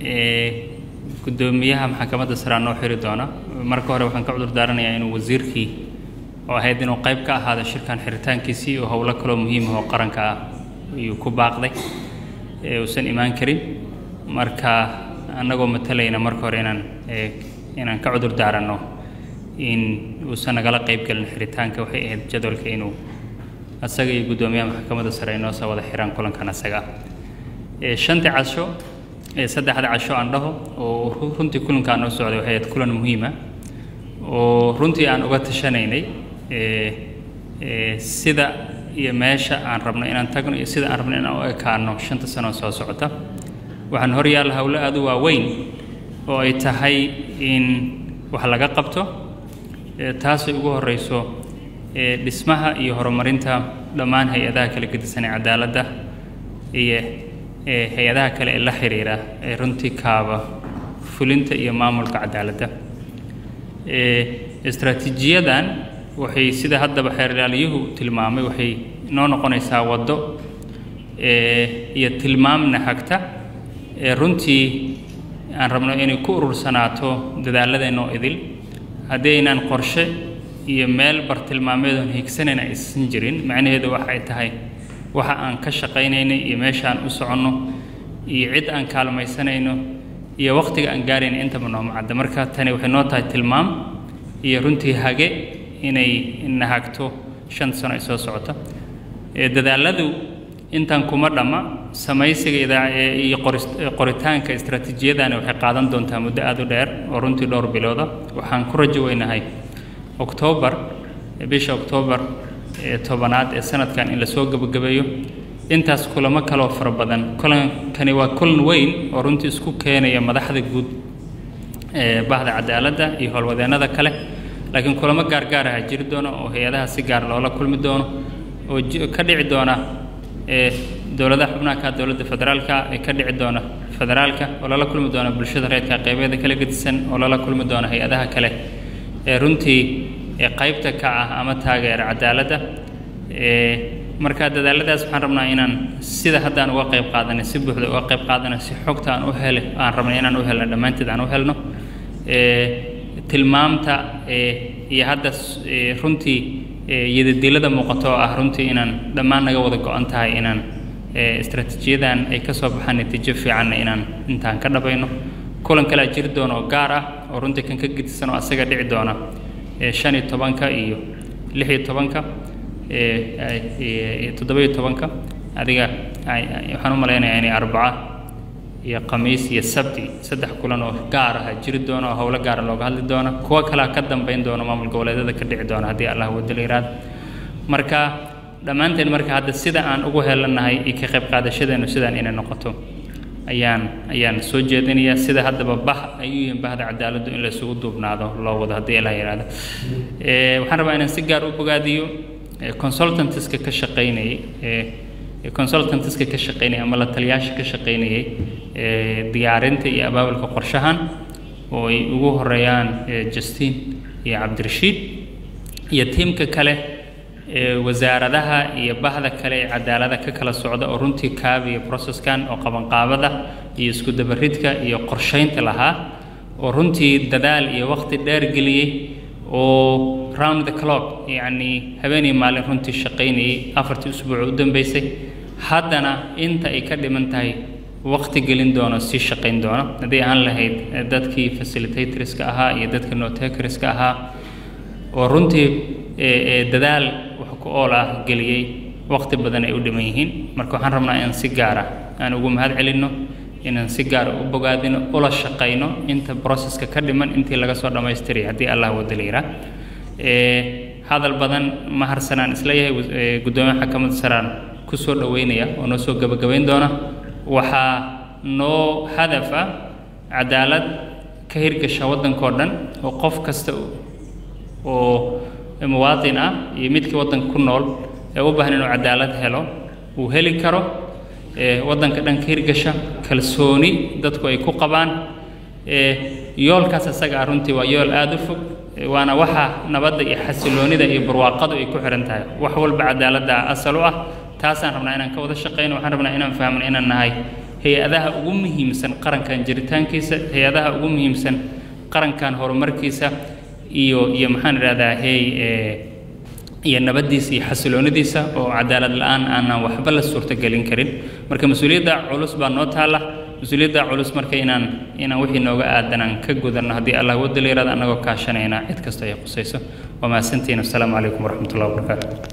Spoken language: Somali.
guddoomiyaha maxkamadda sare noo xiri doona marka hore waxaan ka cudur daaranayaa inuu wasiirkii oo ahayd inuu qayb ka ahaado shirkan xiritaankiisii oo howlo kaloo muhiim ah oo qaranka ah ayuu ku baaqday uusan imaan karin marka annagoo matalayna marka hore inaan inaan ka cudur daaranno in uusan nagala qayb gelin xiritaanka waxay ahayd jadwalka inuu asaga iyo guddoomiyaha maxkamadda sare inoo soo wada xiraan kulankan asaga ah shantii casho saddexda casho aan dhaho oo runtii kulankaan noo socday waxay ahayd kulan muhiima oo runtii aan uga tashanaynay sida iyo meesha aan rabno inaan tagno iyo sida aan rabno inaan u ekaano shanta sano soo socota waxaan hor yaalla howlo aada u waaweyn oo ay tahay in wax laga qabto taasay ugu horeyso dhismaha iyo horumarinta dhammaan hay-adaha kala gedisan ee cadaaladda iyo hay-adaha kale ee la xiriira ee runtii kaaba fulinta iyo maamulka cadaaladda istraatiijiyadan waxay sida haddaba xeerlaalyuhu tilmaamay waxay noo noqonaysaa waddo iyo tilmaamna hagta ee runtii aan rabno inay ku urursanaato dadaalladeennoo idil haddii aynaan qorshe iyo meel bartilmaameedoon hiigsanayn aysan jirin macnaheedu waxay tahay waxa aan ka shaqaynaynay iyo meeshaan u soconno iyo cid aan kaalmaysanayno iyo wakhtiga aan gaarayna intaba nooma cadda marka tani waxay noo tahay tilmaam iyo runtii hage inay nahagto shan sano ay soo socota dadaalladu intaan kuma dhamma samaysiga iyo qoritaanka istraatiijiyadani waxay qaadan doontaa muddo aada u dheer oo runtii dhowr bilooda waxaan ku rajo weynahay oktoobar bisha oktoobar tobanaad ee sanadkan in lasoo gebagabeeyo intaas kulamo kaloo fara badan kulankani waa kulan weyn oo runtii isku keenaya madaxda guud ee bahda cadaaladda iyo howlwadeennada kale laakiin kulamo gaargaar aha jiri doona oo hay-adaha si gaar loola kulmi doono oo ka dhici doona dowladaha xubnaha ka dowladda federaalka ee ka dhici doona federaalka oo lala kulmi doona bulshada reerka qaybeeda kala gedisan oo lala kulmi doona hay-adaha kale ee runtii qaybta ka ah ama taageera cadaaladda marka dadaaladaas waxaan rabnaa inaan sida haddaan uga qayb qaadanay si buuxda uga qayb qaadanay si xogta aan u hele aan rabnay inaan u helno dhammaanteed aan u helno tilmaamta iyo hadda runtii yadadilada muuqato oo ah runtii inaan dhammaan naga wada go-an tahay inaan istraatiijiyadan ay ka soo baxaan natiijo fiicanna inaan intaan ka dhabayno kulan kalea jiri doona oo gaar ah oo runtii kan ka gedisan oo asaga dhici doona shan iyo tobanka iyo lix iyo tobanka toddoba-iyo tobanka adiga waxaan u malaynayaa inay arbaca iyo khamiis iyo sabti saddex kulan oo gaar ah jiri doona oo howlo gaara looga hadli doona kuwo kalea ka dambayn doona maamul goboleedyada ka dhici doona haddii allah wada la yiraahdo marka dhammaanteen marka hadda sida aan ugu helanahay iyo ka qayb qaadashadeenu sidaan inay noqoto ayaan ayaan soo jeedinayaa sida haddaba bah ayuu yihiin bahda cadaaladdu in la isugu duubnaado loo wado haddii allah yidhaahdo waxaan rabaa inaan si gaar u bogaadiyo consultantiska ka shaqaynayay consultantiska ka shaqaynayay ama la taliyaasha ka shaqaynayay diyaarinta iyo abaabulka qorshahan oo ay ugu horeeyaan justin iyo cabdirashiid iyo tiimka kale wasaaradaha iyo bahda kale ee cadaalada ka kala socda oo runtii kaabiya processkan oo qabanqaabada iyo isku dabaridka iyo qorshaynta lahaa oo runtii dadaal iyo waqti dheer geliyey oo round the clock yacni habeenii maalin runtii shaqaynayay afartii usbuuc u dambeysay haddana inta ay ka dhiman tahay waqti gelin doono sii shaqayn doono haddii aan lahayd dadkii facilitatorska ahaa iyo dadka notakerska ahaa oo runtii dadaal wax ku ool ah geliyey waqti badan ay u dhiman yihiin marka waxaan rabnaa inaan si gaara aan ugu mahad celinno inaan si gaara u bogaadino ula shaqayno inta processka ka dhiman intii laga soo dhammaystiray haddii allah wada la yiraa hadal badan ma harsanaan isleeyahay guddoomiyaha xakamadda saraan ku soo dhoweynaya oo noo soo gebagabayn doona waxaa noo hadaf ah cadaalad ka hirgasha waddankao dhan oo qof kasta oo muwaadin ah iyo midkii waddanka ku nool ee u baahan inuu cadaalad helo uu heli karo waddanka dhan ka hirgasha kalsooni dadku ay ku qabaan yoolkaas isaga ah runtii waa yool aada u fog waana waxa nabadda iyo xasiloonida iyo barwaaqadu ay ku xihan tahay wax walba cadaaladda asal u ah taasaan rabnaa inaan ka wada shaqayno waxaan rabnaa inaan fahmno inaan nahay hay-adaha ugu muhiimsan qarankan jiritaankiisa hay-adaha ugu muhiimsan qarankan horumarkiisa iyo iyo maxaan idhahdaa hey iyo nabaddiisa iyo xasiloonidiisa oo cadaalad la-aan aanan waxba la suurtogelin karin marka mas-uuliyadda culus baa noo taalla mas-uuliyadda culus marka inaan inaan wixii nooga aadan aan ka gudanno haddii allah wadda la yihahdo annagoo kaashanayna cid kasta ay qusayso waa mahadsantihiin assalaamu calaykum waraxmat ullah wabarakaatu